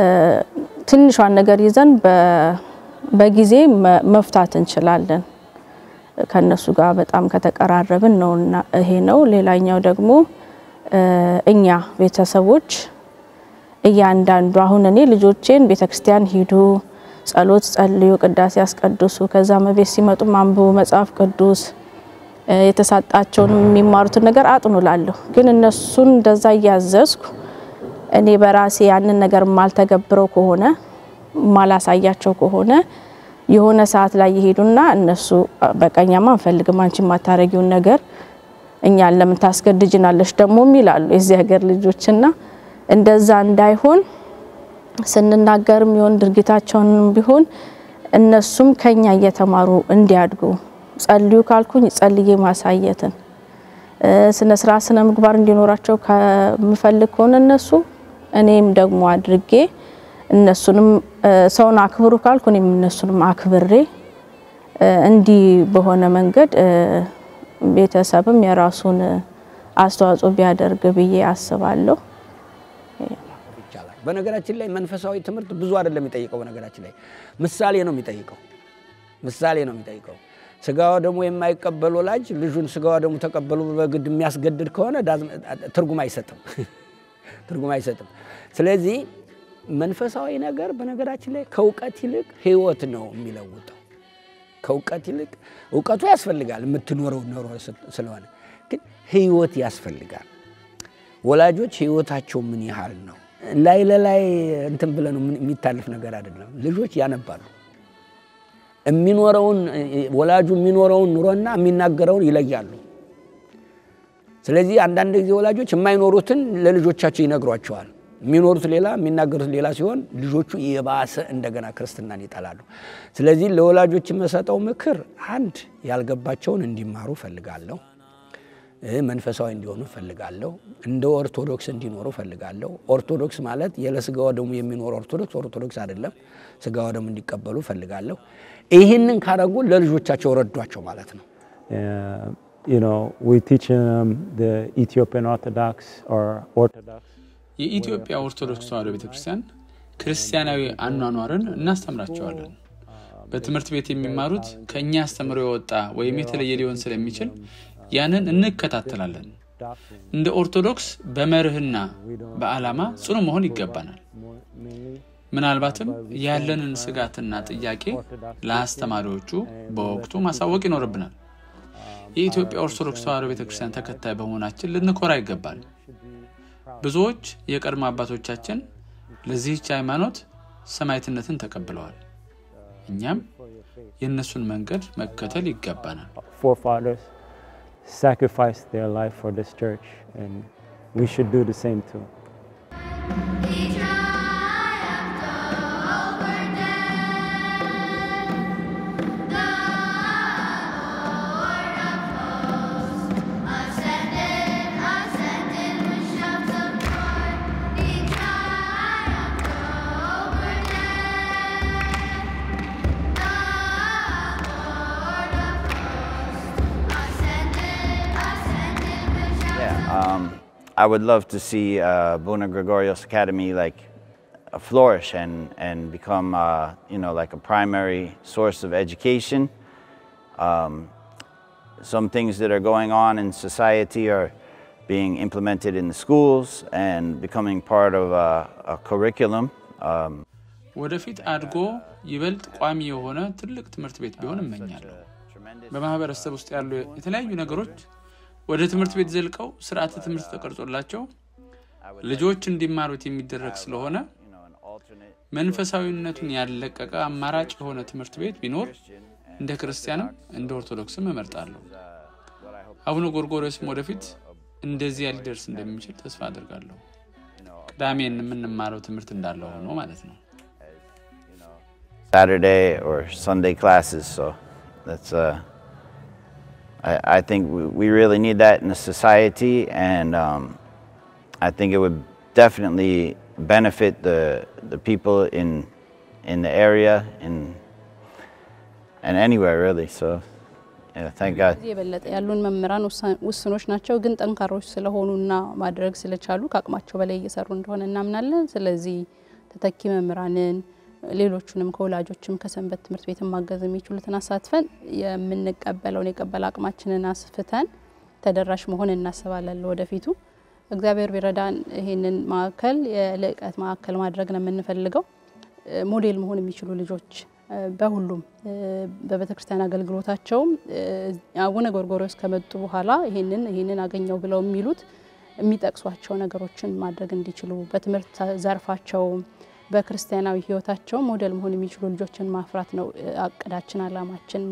ትንሿን ነገር ይዘን በ- በጊዜ መ- መፍታት እንችላለን። ከነሱ ጋር በጣም ከተቀራረብን ነው እና ይሄ ነው። ሌላኛው ደግሞ እኛ ቤተሰቦች እያንዳንዱ አሁን እኔ ልጆቼን ቤተክርስቲያን ሂዱ፣ ጸሎት ጸልዩ፣ ቅዳሴ ያስቀድሱ፣ ከዛ መቤት ሲመጡ አንብቡ መጽሐፍ ቅዱስ የተሳጣቸውን የሚማሩትን ነገር አጥኑ ላለሁ። ግን እነሱን እንደዛ እያዘዝኩ እኔ በራሴ ያንን ነገር ማልተገብረው ከሆነ ማላሳያቸው ከሆነ የሆነ ሰዓት ላይ ይሄዱና እነሱ በቀኛማ አንፈልግም አንቺ የማታረጊውን ነገር እኛን ለምን ታስገድጅናለሽ ደግሞ ይላሉ የዚህ ሀገር ልጆችና እንደዛ እንዳይሆን ስንናገርም ይሆን ድርጊታቸውንም ቢሆን እነሱም ከኛ እየተማሩ እንዲያድጉ ጸልዩ ካልኩኝ ጸልዬ ማሳየትን ስነ ስርዓት ስነ ምግባር እንዲኖራቸው ከምፈልግ ከሆነ እነሱ እኔም ደግሞ አድርጌ እነሱንም ሰውን አክብሩ ካልኩ እኔም እነሱንም አክብሬ እንዲህ በሆነ መንገድ ቤተሰብም የራሱን አስተዋጽኦ ቢያደርግ ብዬ አስባለሁ። ይቻላል። በነገራችን ላይ መንፈሳዊ ትምህርት ብዙ አይደለም የሚጠይቀው። በነገራችን ላይ ምሳሌ ነው የሚጠይቀው። ምሳሌ ነው የሚጠይቀው። ስጋዋ ደግሞ የማይቀበል ወላጅ ልጁን ስጋዋ ደግሞ ተቀበሉ በግድ የሚያስገድድ ከሆነ ትርጉም አይሰጥም፣ ትርጉም አይሰጥም። ስለዚህ መንፈሳዊ ነገር በነገራችን ላይ ከእውቀት ይልቅ ሕይወት ነው የሚለውጠው። ከእውቀት ይልቅ እውቀቱ ያስፈልጋል የምትኖረው ኖሮ ስለሆነ፣ ግን ሕይወት ያስፈልጋል። ወላጆች ሕይወታቸው ምን ያህል ነው ላይ ለላይ እንትን ብለን የሚታለፍ ነገር አይደለም። ልጆች ያነባሉ። የሚኖረውን ወላጁ የሚኖረውን ኑሮና የሚናገረውን ይለያሉ። ስለዚህ አንዳንድ ጊዜ ወላጆች የማይኖሩትን ለልጆቻቸው ይነግሯቸዋል። የሚኖሩት ሌላ የሚናገሩት ሌላ ሲሆን ልጆቹ የባሰ እንደገና ክርስትናን ይጠላሉ። ስለዚህ ለወላጆች የምሰጠው ምክር አንድ ያልገባቸውን እንዲማሩ ፈልጋለሁ። መንፈሳዊ እንዲሆኑ ፈልጋለሁ። እንደ ኦርቶዶክስ እንዲኖሩ ፈልጋለሁ። ኦርቶዶክስ ማለት ያለ ስጋዋ ደግሞ የሚኖር ኦርቶዶክስ ኦርቶዶክስ አይደለም። ስጋዋ ደግሞ እንዲቀበሉ ፈልጋለሁ። ይህንን ካረጉ ለልጆቻቸው ረዷቸው ማለት ነው። you know, we teach them the Ethiopian Orthodox or Orthodox. የኢትዮጵያ ኦርቶዶክስ ተዋሕዶ ቤተክርስቲያን ክርስቲያናዊ አኗኗርን እናስተምራቸዋለን። በትምህርት ቤት የሚማሩት ከእኛ አስተምሮ የወጣ ወይም የተለየ ሊሆን ስለሚችል ያንን እንከታተላለን። እንደ ኦርቶዶክስ በመርህና በዓላማ ጽኑ መሆን ይገባናል። ምናልባትም ያለንን ስጋትና ጥያቄ ለአስተማሪዎቹ በወቅቱ ማሳወቅ ይኖርብናል። የኢትዮጵያ ኦርቶዶክስ ተዋሕዶ ቤተክርስቲያን ተከታይ በመሆናችን ልንኮራ ይገባል። ብዙዎች የቀድሞ አባቶቻችን ለዚህች ሃይማኖት ሰማዕትነትን ተቀብለዋል። እኛም የእነሱን መንገድ መከተል ይገባናል። Forefathers sacrificed their life for this church, and we should do the same too. Yeah, um, I would love to see uh, Bona Gregorios Academy like uh, flourish and and become uh, you know like a primary source of education. Um, some things that are going on in society are being implemented in the schools and becoming part of a, a curriculum. Um, ወደፊት አድጎ ይበልጥ ቋሚ የሆነ ትልቅ ትምህርት ቤት ቢሆን እመኛለሁ። በማህበረሰብ ውስጥ ያሉ የተለያዩ ነገሮች ወደ ትምህርት ቤት ዘልቀው ስርዓተ ትምህርት ተቀርጾላቸው ልጆች እንዲማሩት የሚደረግ ስለሆነ መንፈሳዊነቱን ያለቀቀ አማራጭ የሆነ ትምህርት ቤት ቢኖር እንደ ክርስቲያንም እንደ ኦርቶዶክስም እመርጣለሁ። አቡነ ጎርጎርዮስም ወደፊት እንደዚያ ሊደርስ እንደሚችል ተስፋ አድርጋለሁ። ቅዳሜን የምንማረው ትምህርት እንዳለ ሆኖ ማለት ነው። Saturday or Sunday classes. So that's uh, I, I think we, we really need that in the society, and um, I think it would definitely benefit the the people in in the area and and anywhere really. So yeah, thank God. ከዚህ የበለጠ ያሉን መምህራን ውስኖች ናቸው፣ ግን ጠንካሮች ስለሆኑና ማድረግ ስለቻሉ ከአቅማቸው በላይ እየሰሩ እንደሆነ እናምናለን። ስለዚህ ተተኪ መምህራንን ሌሎቹንም ከወላጆችም ከሰንበት ትምህርት ቤት ማገዝ የሚችሉትን አሳትፈን የምንቀበለውን የቀበል አቅማችንን አስፍተን ተደራሽ መሆን እናስባለን ወደፊቱ። እግዚአብሔር ቢረዳን ይህንን ማዕከል የልዕቀት ማዕከል ማድረግ ነው የምንፈልገው። ሞዴል መሆን የሚችሉ ልጆች በሁሉም በቤተ ክርስቲያን አገልግሎታቸውም አቡነ ጎርጎርዮስ ከመጡ በኋላ ይህንን ይህንን አገኘው ብለው የሚሉት የሚጠቅሷቸው ነገሮችን ማድረግ እንዲችሉ በትምህርት ዘርፋቸው በክርስቲያናዊ ሕይወታቸው ሞዴል መሆን የሚችሉ ልጆችን ማፍራት ነው አቅዳችን፣ አላማችን።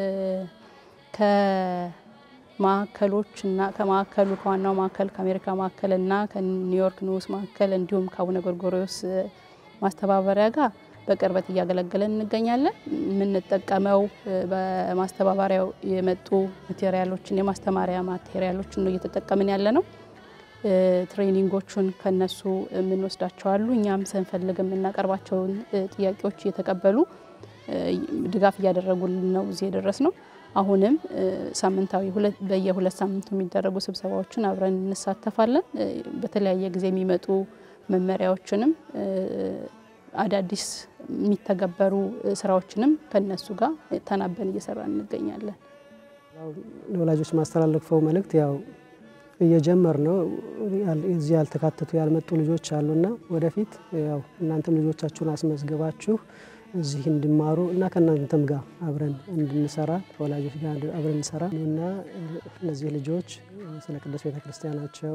ከማዕከሎችና ከማዕከሉ ከዋናው ማዕከል ከአሜሪካ ማዕከልና ከኒውዮርክ ንዑስ ማዕከል እንዲሁም ከአቡነ ጎርጎርዮስ ማስተባበሪያ ጋር በቅርበት እያገለገለን እንገኛለን። የምንጠቀመው በማስተባበሪያው የመጡ ማቴሪያሎችን የማስተማሪያ ማቴሪያሎችን ነው እየተጠቀምን ያለ ነው። ትሬኒንጎቹን ከነሱ የምንወስዳቸው አሉ። እኛም ስንፈልግ የምናቀርባቸውን ጥያቄዎች እየተቀበሉ ድጋፍ እያደረጉልን ነው እዚህ የደረስ ነው። አሁንም ሳምንታዊ በየሁለት ሳምንቱ የሚደረጉ ስብሰባዎችን አብረን እንሳተፋለን። በተለያየ ጊዜ የሚመጡ መመሪያዎችንም አዳዲስ የሚተገበሩ ስራዎችንም ከነሱ ጋር ተናበን እየሰራ እንገኛለን። ለወላጆች ማስተላለፈው መልእክት ያው እየጀመር ነው። እዚህ ያልተካተቱ ያልመጡ ልጆች አሉና ወደፊት ያው እናንተም ልጆቻችሁን አስመዝግባችሁ እዚህ እንዲማሩ እና ከእናንተም ጋር አብረን እንድንሰራ ከወላጆች ጋር አብረን እንሰራ እና እነዚህ ልጆች ስለ ቅዱስ ቤተክርስቲያናቸው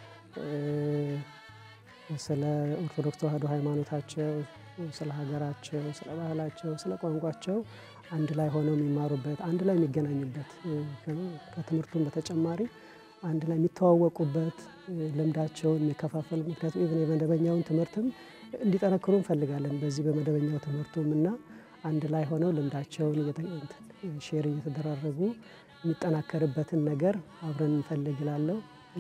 ስለ ኦርቶዶክስ ተዋሕዶ ሃይማኖታቸው፣ ስለ ሀገራቸው፣ ስለ ባህላቸው፣ ስለ ቋንቋቸው አንድ ላይ ሆነው የሚማሩበት አንድ ላይ የሚገናኙበት ከትምህርቱም በተጨማሪ አንድ ላይ የሚተዋወቁበት ልምዳቸውን የሚከፋፈል ምክንያቱም ኢቨን የመደበኛውን ትምህርትም እንዲጠነክሩ እንፈልጋለን። በዚህ በመደበኛው ትምህርቱም እና አንድ ላይ ሆነው ልምዳቸውን ሼር እየተደራረጉ የሚጠናከርበትን ነገር አብረን እንፈልግ እላለሁ።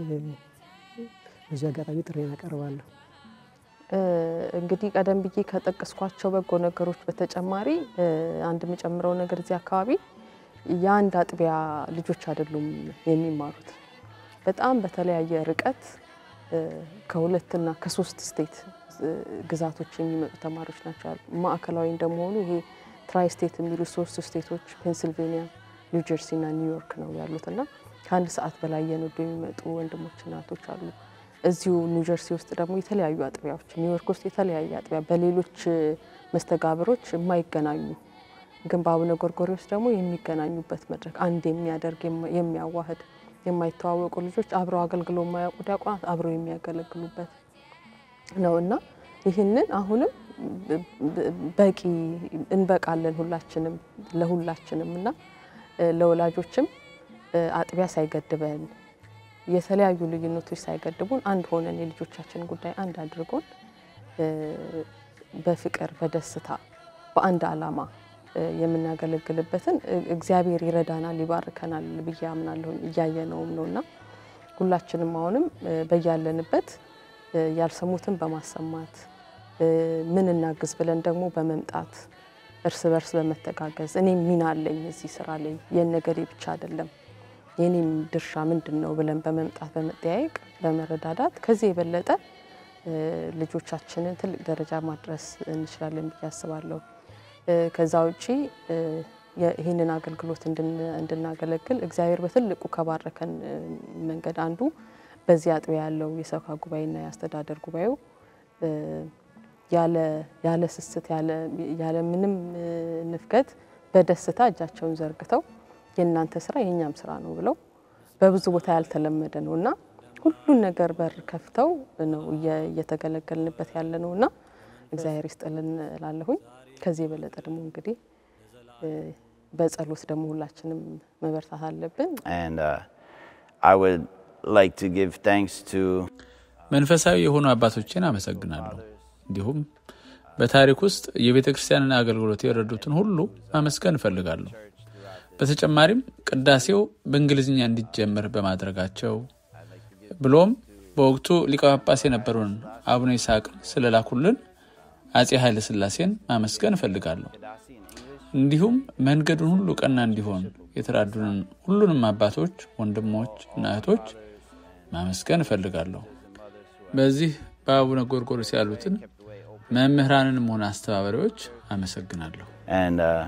በዚህ አጋጣሚ ጥሬን አቀርባለሁ። እንግዲህ ቀደም ብዬ ከጠቀስኳቸው በጎ ነገሮች በተጨማሪ አንድ የምጨምረው ነገር እዚህ አካባቢ የአንድ አጥቢያ ልጆች አይደሉም የሚማሩት። በጣም በተለያየ ርቀት ከሁለትና ከሶስት ስቴት ግዛቶች የሚመጡ ተማሪዎች ናቸው። ማዕከላዊ እንደመሆኑ ይሄ ትራይ ስቴት የሚሉ ሶስት ስቴቶች ፔንሲልቬኒያ፣ ኒው ጀርሲ እና ኒውዮርክ ነው ያሉት እና ከአንድ ሰዓት በላይ የነዱ የሚመጡ ወንድሞች እናቶች አሉ። እዚሁ ኒው ጀርሲ ውስጥ ደግሞ የተለያዩ አጥቢያዎች፣ ኒውዮርክ ውስጥ የተለያየ አጥቢያ በሌሎች መስተጋብሮች የማይገናኙ ግን በአቡነ ጎርጎርዮስ ደግሞ የሚገናኙበት መድረክ አንድ የሚያደርግ የሚያዋህድ የማይተዋወቁ ልጆች አብረው አገልግሎ የማያውቁ ዲያቆናት አብረው የሚያገለግሉበት ነው እና ይህንን አሁንም በቂ እንበቃለን ሁላችንም ለሁላችንም እና ለወላጆችም አጥቢያ ሳይገድበን የተለያዩ ልዩነቶች ሳይገድቡን አንድ ሆነን የልጆቻችን ጉዳይ አንድ አድርጎን በፍቅር በደስታ በአንድ ዓላማ የምናገለግልበትን እግዚአብሔር ይረዳናል፣ ይባርከናል ብዬ አምናለሁ። እያየነውም ነው እና ሁላችንም አሁንም በያለንበት ያልሰሙትን በማሰማት ምን እናግዝ ብለን ደግሞ በመምጣት እርስ በርስ በመተጋገዝ እኔም ሚና አለኝ እዚህ ስራ ላይ የነገሬ ብቻ አይደለም የኔም ድርሻ ምንድን ነው ብለን በመምጣት በመጠያየቅ በመረዳዳት ከዚህ የበለጠ ልጆቻችንን ትልቅ ደረጃ ማድረስ እንችላለን ብዬ አስባለሁ። ከዛ ውጪ ይህንን አገልግሎት እንድናገለግል እግዚአብሔር በትልቁ ከባረከን መንገድ አንዱ በዚህ አጥቢያ ያለው የሰብካ ጉባኤና የአስተዳደር ጉባኤው ያለ ስስት ያለ ምንም ንፍገት በደስታ እጃቸውን ዘርግተው የእናንተ ስራ የእኛም ስራ ነው ብለው በብዙ ቦታ ያልተለመደ ነው እና ሁሉን ነገር በር ከፍተው ነው እየተገለገልንበት ያለ ነው እና እግዚአብሔር ይስጥልን እላለሁኝ። ከዚህ የበለጠ ደግሞ እንግዲህ በጸሎት ደግሞ ሁላችንም መበርታት አለብን። And uh, I would like to give thanks to መንፈሳዊ የሆኑ አባቶችን አመሰግናለሁ። እንዲሁም በታሪክ ውስጥ የቤተ ክርስቲያንን አገልግሎት የረዱትን ሁሉ ማመስገን እፈልጋለሁ። በተጨማሪም ቅዳሴው በእንግሊዝኛ እንዲጀመር በማድረጋቸው ብሎም በወቅቱ ሊቀ ጳጳስ የነበሩን አቡነ ይስሐቅን ስለላኩልን አጼ ኃይለ ሥላሴን ማመስገን እፈልጋለሁ። እንዲሁም መንገዱን ሁሉ ቀና እንዲሆን የተራዱንን ሁሉንም አባቶች፣ ወንድሞች እና እህቶች ማመስገን እፈልጋለሁ። በዚህ በአቡነ ጎርጎርዮስ ያሉትን መምህራንንም ሆነ አስተባባሪዎች አመሰግናለሁ። and uh,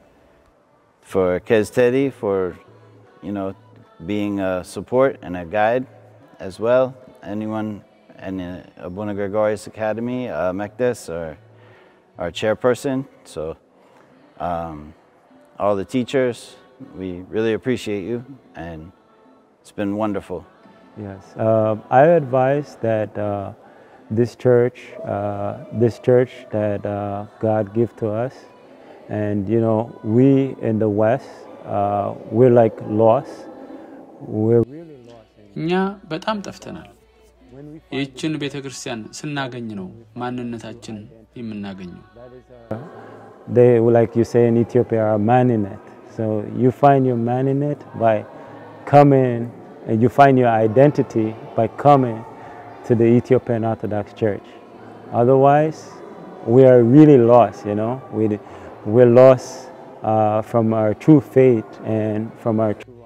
for Kez Teddy for you know being a support and a guide as well. Anyone in uh, Abuna Gregorius Academy, uh, Mekdes, or our chairperson. So um, all the teachers, we really appreciate you, and it's been wonderful. Yes, uh, I advise that uh, this church, uh, this church that uh, God give to us, and you know, we in the West, uh, we're like lost. We're እኛ በጣም ጠፍተናል። ይህችን ቤተ ክርስቲያን ስናገኝ ነው ማንነታችን የምናገኘው። they like you say in Ethiopia are man in it. So you find your man in it by coming, and you find your identity by coming to the Ethiopian Orthodox Church. Otherwise, we are really lost. You know, we we're lost uh, from our true faith and from our true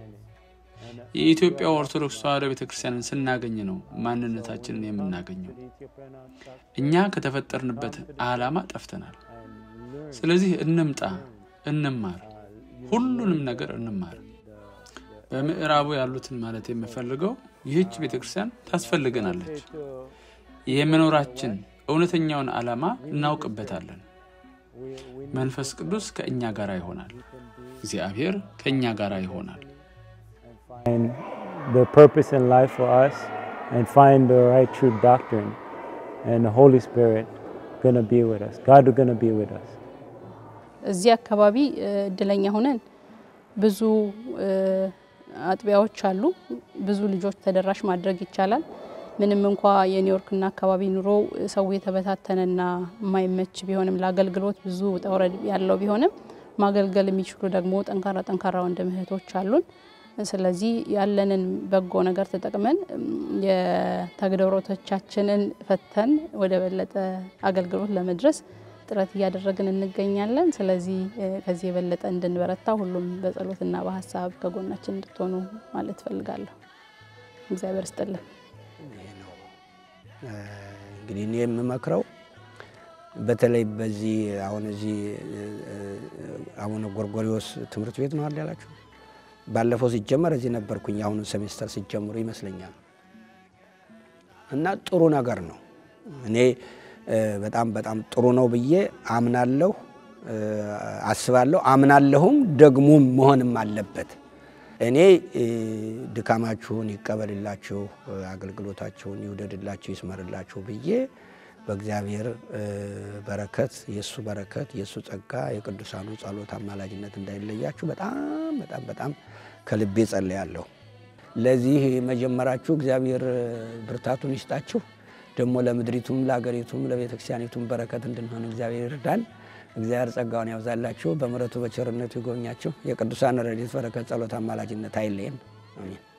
የኢትዮጵያ ኦርቶዶክስ ተዋሕዶ ቤተ ክርስቲያንን ስናገኝ ነው ማንነታችንን የምናገኘው። እኛ ከተፈጠርንበት ዓላማ ጠፍተናል። ስለዚህ እንምጣ፣ እንማር፣ ሁሉንም ነገር እንማር። በምዕራቡ ያሉትን ማለት የምፈልገው ይህች ቤተ ክርስቲያን ታስፈልገናለች። የመኖራችን እውነተኛውን ዓላማ እናውቅበታለን። መንፈስ ቅዱስ ከእኛ ጋር ይሆናል። እግዚአብሔር ከእኛ ጋር ይሆናል። find the purpose in life for us and find the right true doctrine. And the Holy Spirit gonna be with us. God is gonna be with us. እዚህ አካባቢ እድለኛ ሆነን ብዙ አጥቢያዎች አሉ። ብዙ ልጆች ተደራሽ ማድረግ ይቻላል። ምንም እንኳ የኒውዮርክና አካባቢ ኑሮ ሰው የተበታተነና የማይመች ቢሆንም ለአገልግሎት ብዙ ውጣ ውረድ ያለው ቢሆንም ማገልገል የሚችሉ ደግሞ ጠንካራ ጠንካራ ወንድም እህቶች አሉን። ስለዚህ ያለንን በጎ ነገር ተጠቅመን የተግዳሮቶቻችንን ፈተን ወደ በለጠ አገልግሎት ለመድረስ ጥረት እያደረግን እንገኛለን። ስለዚህ ከዚህ የበለጠ እንድንበረታ ሁሉም በጸሎትና በሀሳብ ከጎናችን እንድትሆኑ ማለት ፈልጋለሁ። እግዚአብሔር ስጥልን። እንግዲህ እኔ የምመክረው በተለይ በዚህ አሁን እዚህ አቡነ ጎርጎሪዎስ ትምህርት ቤት ነው አለ ያላችሁ ባለፈው ሲጀመር እዚህ ነበርኩኝ። አሁኑ ሴሜስተር ሲጀምሩ ይመስለኛል እና ጥሩ ነገር ነው። እኔ በጣም በጣም ጥሩ ነው ብዬ አምናለሁ፣ አስባለሁ፣ አምናለሁም ደግሞም መሆንም አለበት። እኔ ድካማችሁን ይቀበልላችሁ፣ አገልግሎታችሁን ይውደድላችሁ፣ ይስመርላችሁ ብዬ በእግዚአብሔር በረከት የእሱ በረከት የእሱ ጸጋ የቅዱሳኑ ጸሎት አማላጅነት እንዳይለያችሁ በጣም በጣም በጣም ከልቤ ጸልያለሁ። ለዚህ መጀመራችሁ እግዚአብሔር ብርታቱን ይስጣችሁ። ደግሞ ለምድሪቱም ለአገሪቱም ለቤተ ክርስቲያኒቱም በረከት እንድንሆን እግዚአብሔር ይርዳን። እግዚአብሔር ጸጋውን ያብዛላችሁ፣ በምሕረቱ በቸርነቱ ይጎብኛችሁ። የቅዱሳን ረድኤት በረከት ጸሎት አማላጅነት አይለየን። አሜን።